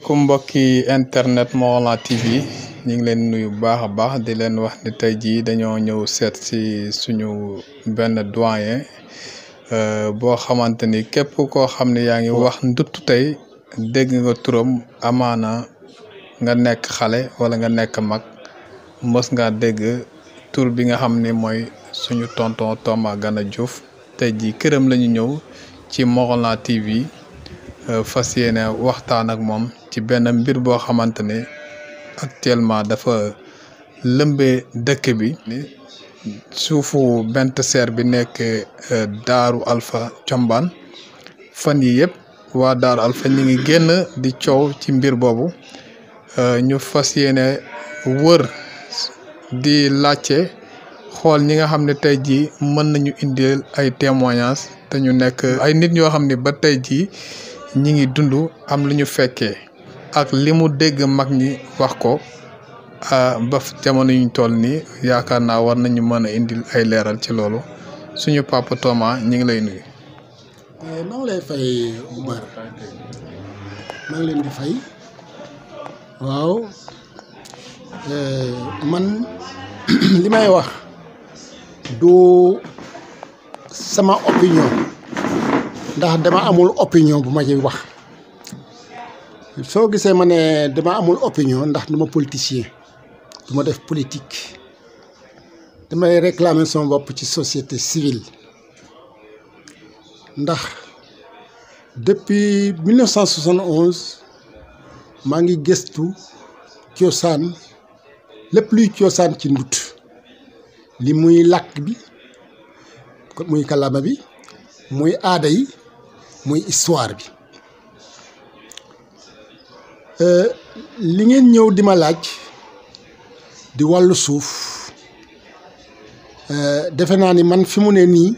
ku mbokki internet Morolan TV ñu ngi leen nuyu bu baax a baax di leen wax ni tey jii dañoo ñëw seet si suñu benn doyen boo xamante ni képp koo xam ne yaa ngi wax ndutt tey dégg nga turam amaana nga nekk xale wala nga nekk mag mës nga dégg tur bi nga xam ni mooy suñu tonton Thomas Gana Diouf tey jii këram la ñu ñëw ci Morolan TV fas yéene waxtaan ak moom ci benn mbir boo xamante ne actuellement dafa lëmbee dëkk bi suufu bent seer bi nekk daaru Alpha Combaan fan yi yëpp waa daaru Alpha ñi ngi génn di coow ci mbir boobu ñu fas yéene wër di laajte xool ñi nga xam ne tey jii mën nañu indil ay témoignages te ñu nekk ay nit ñoo xam ne ba tey jii ñi ngi dund am lu ñu fekkee ak li mu dégg mag ñi wax ko ba jamono yuñ toll nii yaakaar naa war nañu mën a indil ay leeral ci loolu suñu papa Thomas ñi ngi lay nuyu. maa ngi lay fay Umar maa ngi leen di fay waaw man li may wax du sama opinion ndax dama amul opinion bu ma ci wax soo gisee ma ne dama amul opinion ndax duma politicien du ma def politique damay réclamer sama bopp ci société civile ndax depuis 1971 maa ngi gëstu cosaan lépp luy cosaan ci ndut li muy làkk bi muy kàllaama bi muy aada yi muy histoire bi li ngeen ñëw di ma laaj di wàllu suuf defe naa ni man fi mu ne nii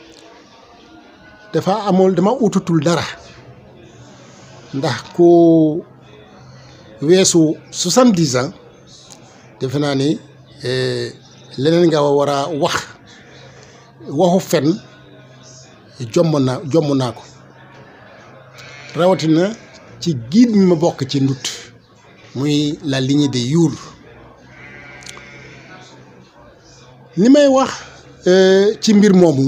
dafa amul dama ututul dara ndax ku weesu soixante-dix ans defe naa ni leneen nga war a wax waxu fen jomb naa jomb naa ko rawatina ci giid mi ma bokk ci ndut muy la lignée des Your li may wax ci mbir moomu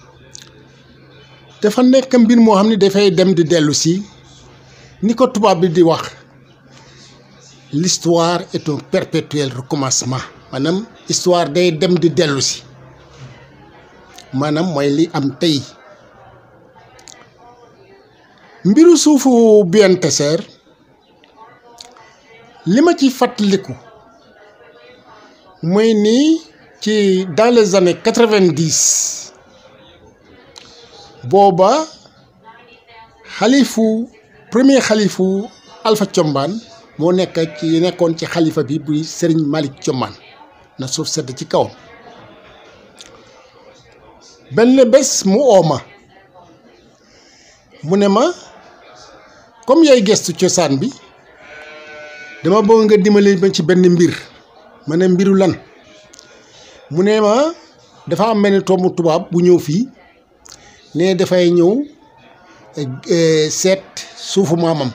dafa nekk mbir moo xam ne dafay dem di dellu si ni ko tubaab bi di wax l'histoire est un perpétuel recommencement maanaam histoire day dem di dellu si maanaam mooy li am tey mbiru suufu Bien Tesser li ma ci fàttaliku mooy nii ci dans les années quatre-vingt-dix booba xalifu premier xalifu Alpha Combaan moo nekk ci nekkoon ci xalifa bi buy Serigne Malick Combaan na suuf sedd ci kawam benn bés mu ooma mu ne ma comme yaay gestu cosaan bi dama bëgg nga dimbali ma ci benn mbir ma ne mbiru lan mu ne ma dafa am benn tombu tubaab bu ñëw fii ne dafay ñëw seet suufu maamam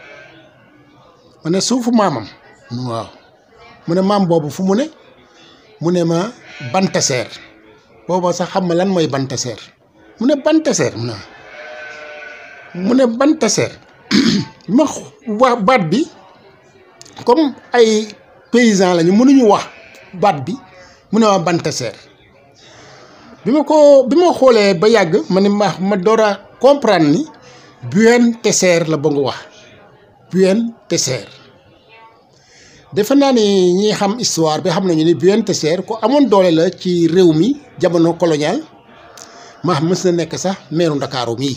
ma ne suufu maamam waaw mu ne maam boobu fu mu ne mu ne ma Bantaseer booba sax xam ma lan mooy Bantaseer mu ne Bantaseer mu ne mu ne Bantaseer ma wax baat bi comme ay paysan lañu mënuñu wax baat bi mu ne ma Bantaseer bi ma ko bi ma xoolee ba yàgg ma ne ma ma door a comprendre ni Bien Tesser la ba nga wax Bien Tesser defe naa ni ñi xam histoire bi xam nañu ni Bien Tesser ku amoon doole la ci réew mi jamono colonial ma mës na nekk sax meeru Ndakaaru mii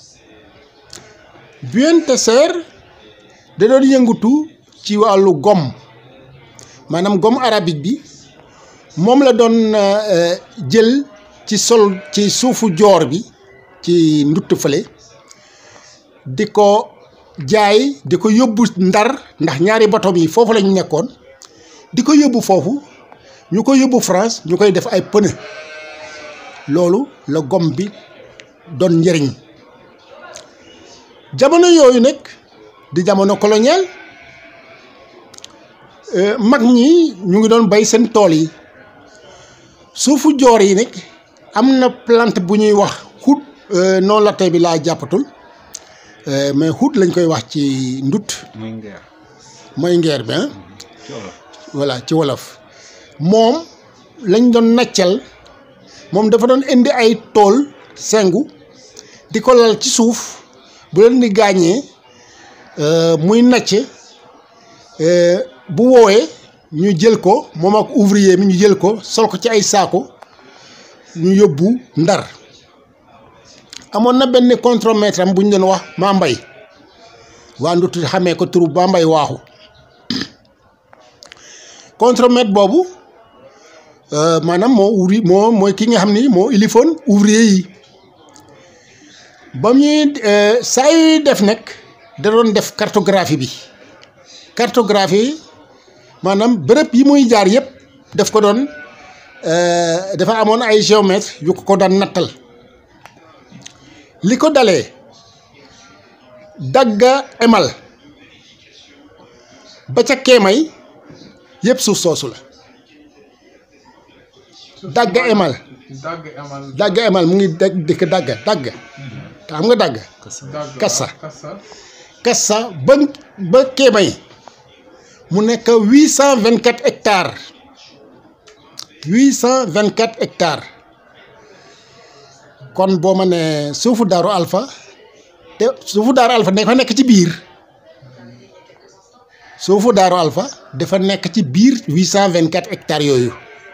Bien Tesser da doon yëngutu ci wàllu gom maanaam gomme arabique bi moom la doon jël ci sol ci suufu joor bi ci ndutt fële di ko jaay di ko yóbbu ndar ndax ñaari batom yi foofu lañu nekkoon di ko yóbbu foofu ñu ko yóbbu France ñu koy def ay pneu loolu la gomme bi doon njëriñ jamono yooyu nag di jamono colonial mag ñi ñu ngi doon bay seen tool yi suufu joor yi nag am na plante bu ñuy wax xut non latin bi laa jàppatul mais xut lañ koy wax ci ndut muy ngeer mooy ngeer bi ah ci wolof voilà ci wolof moom lañ doon naccal moom dafa doon indi ay tool sengu di ko lal ci suuf bu leen di gaañee muy nacc bu woowee ñu jël ko moom ak ouvrier mi ñu jël ko sol ko ci ay saako ñu yóbbu ndar amoon na benn contremaître am bu ñu doon wax maa mbay waa ndutu xamee ko turu maa mbay waaxu contremaître boobu maanaam moo ouvri moo mooy ki nga xam ni moo ilifoon ouvrier yi ba ñuy saa yuy def nag da doon def cartographie bi cartographie maanaam bërëb yi muy jaar yëpp daf ko doon dafa amoon ay géomètre yu ko ko daan nattal li ko dalee dagga emal ba ca keemay yëpp suuf soosu la dagga emal dagg emal dagga emal mu ngi dëkk dëkk dagga dagga te xam nga dagga dagg kassa kassa kassa ba ba keemay mu nekk huit cent vingt quatre hectares huit cent vingt quatre hectares kon boo ma ne suufu daaru alpha te suufu daaru alpha dafa nekk ci biir suufu daaru alpha dafa nekk ci biir huit cent vingt quatre hectares yooyu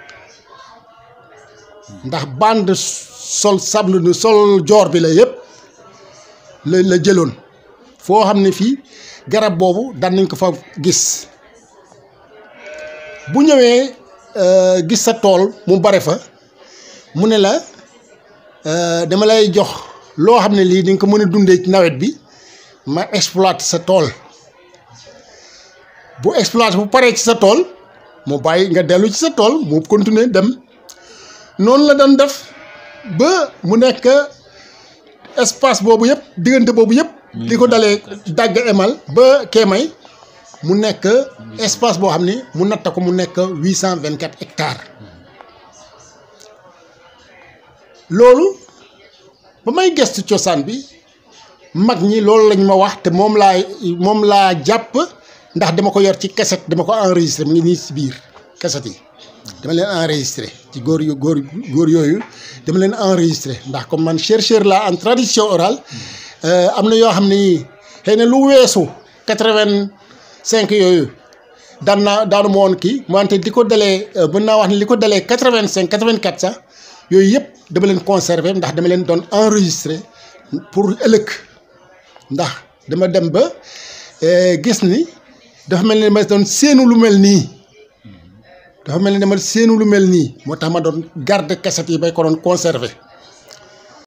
ndax bande sol sable nu sol joor bi la yëpp la la jëloon foo xam ne fii garab boobu daan nañ ko fa gis bu ñëwee gis sa tool mu bare fa mu ne la dama lay jox loo xam ne lii di nga ko mën a dundee ci nawet bi ma exploite sa tool bu exploite bu paree ci sa tool mu bàyyi nga dellu ci sa tool mu continuer dem noonu la doon def ba mu nekk espace boobu yëpp diggante boobu yëpp di ko dalee dagg emal ba keemay mu nekk espace boo xam ni mu natta ko mu nekk huit cent vingt quatre hectares loolu ba may gestu cosaan bi mag ñi loolu lañ ma wax te moom laa moom laa jàpp ndax dama ko yor ci cassette dama ko enregistré mu ngi nii si biir cassette yi dama leen enregistré ci góor yu góor góor yooyu dama leen enregistré ndax comme man chercheur la en tradition orale am na yoo xam ne xëy na lu weesu quatre-vingt-cinq yooyu daan naa daanu ma woon kii wante di ko dalee mën naa wax ne li ko dalee quatre-vingt-cinq quatre-vingt-quatre sax yooyu yëpp dama leen conserver ndax dama leen doon enregistré pour ëllëg ndax dama dem ba gis ni dafa mel ni dama doon séenu lu mel nii dafa mel ni dama séenu lu mel nii moo tax ma doon garder cassette yi bay ko doon conserver